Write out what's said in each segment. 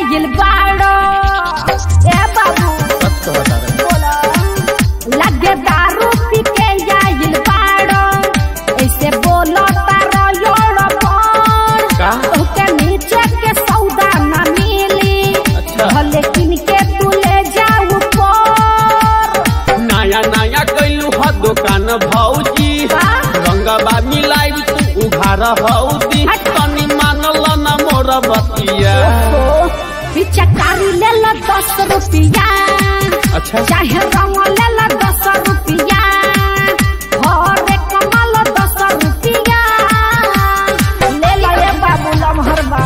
आइल बाड़ो ए बाबू सच बता रहे बोला लगे दारू पी के आइल बाड़ो ऐसे बोलो तारो योड़ो बोल का ओके नीचे के सौदा ना मिली अच्छा भले किन के तू ले जाऊ पर नया नया कैलू ह दुकान भौजी का? रंगबा मिलाई तू उघार हौदी हट। तनी मानल न मोर बतिया पिचकारी ले लो दस रुपया अच्छा चाहे रंग ले लो दस रुपया हरे कमल दस रुपया ले लो ये बाबू लमहरबा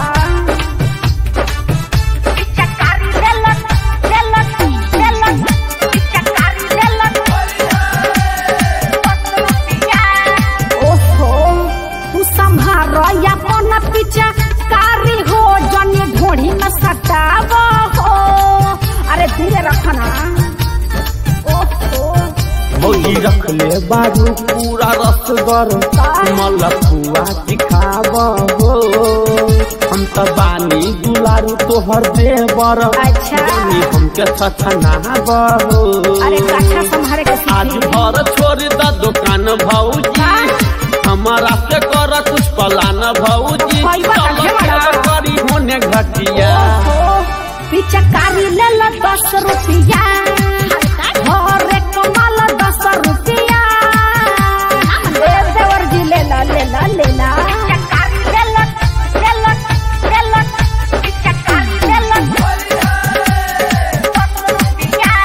पिचकारी ले लो ले लो ले लो पिचकारी ले लो दस रुपया ओहो तू संभार अपन पिचकारी हो जनी ढोढ़ी में सटाव हो अरे धीरे रखना ओहो भौजी रख ले बारू पूरा रसगर मलपुआ दिखाब हो हम त बानी दुलारू तोहर देवर अच्छा। जानी हमके सचनाब हो अरे कच्छा संभारे के आज सीखी भर छोड़ द दुकान भौजी हमारा से कर कुछ पलान भौजी भाई बा, चलो रखे क्या वाला। करी होने घटिया ओहो पिचकारी ले लो दस रुपया हरे कमल दस रुपया ले देवर जी ले ला ले ला ले ला पिचकारी ले लो ले लो ले लो पिचकारी ले लो दस रुपया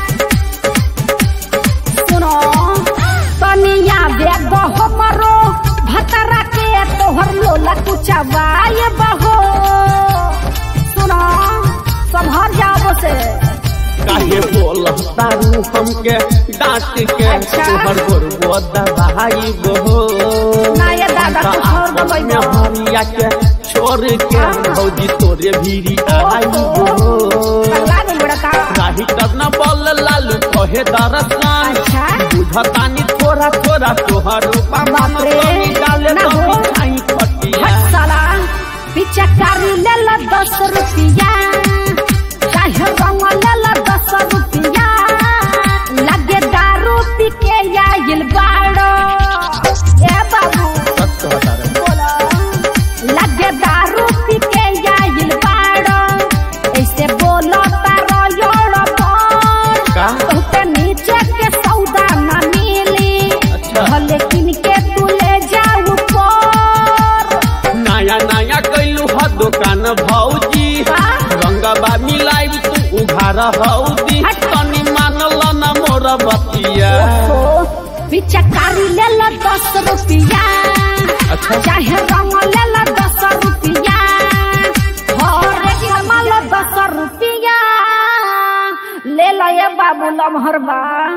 सुनो तनिया बेग हमरो भतरा के तोहर लोला कुचवाए बहो सुनो संभर जाओ से काहे बोल तारू हमके डांट के अच्छा। तोहर गोरबो दबाई गो ना ये दादा कुछ और दबाई दो। हरिया के छोड़ के भौजी तोरे भीरी आई गो पगला गई बड़ा का राही करना बोल लालू कहे दरसान अच्छा बुझतानी थोड़ा थोड़ा तोहर रूपा मन बाप रे, तनी डाले ना तो हो। मिठाई खटिया हट साला पिचकारी ले लो दस रुपया चाहे रंग ले लो दस रुपया लगे दारू पी के आइल बाड़ो ए बाबू सच बता रहे बोला लगे दारू पी के आइल बाड़ो ऐसे बोलो तारो योड़ो पर का ओके नीचे के सौदा ना मिली अच्छा। भले किन के तू ले जाऊ पर नया नया कैलू ह दुकान भौजी का? रंगबा मिलाई तू उघार हौदी हट। तनी मानल न मोर बतिया ओहो, पिचकारी ले लो दस रुपया अच्छा। चाहे रंग ले लो दस रुपया हरे कमल दस रुपया ले लो ये बाबू लमहरबा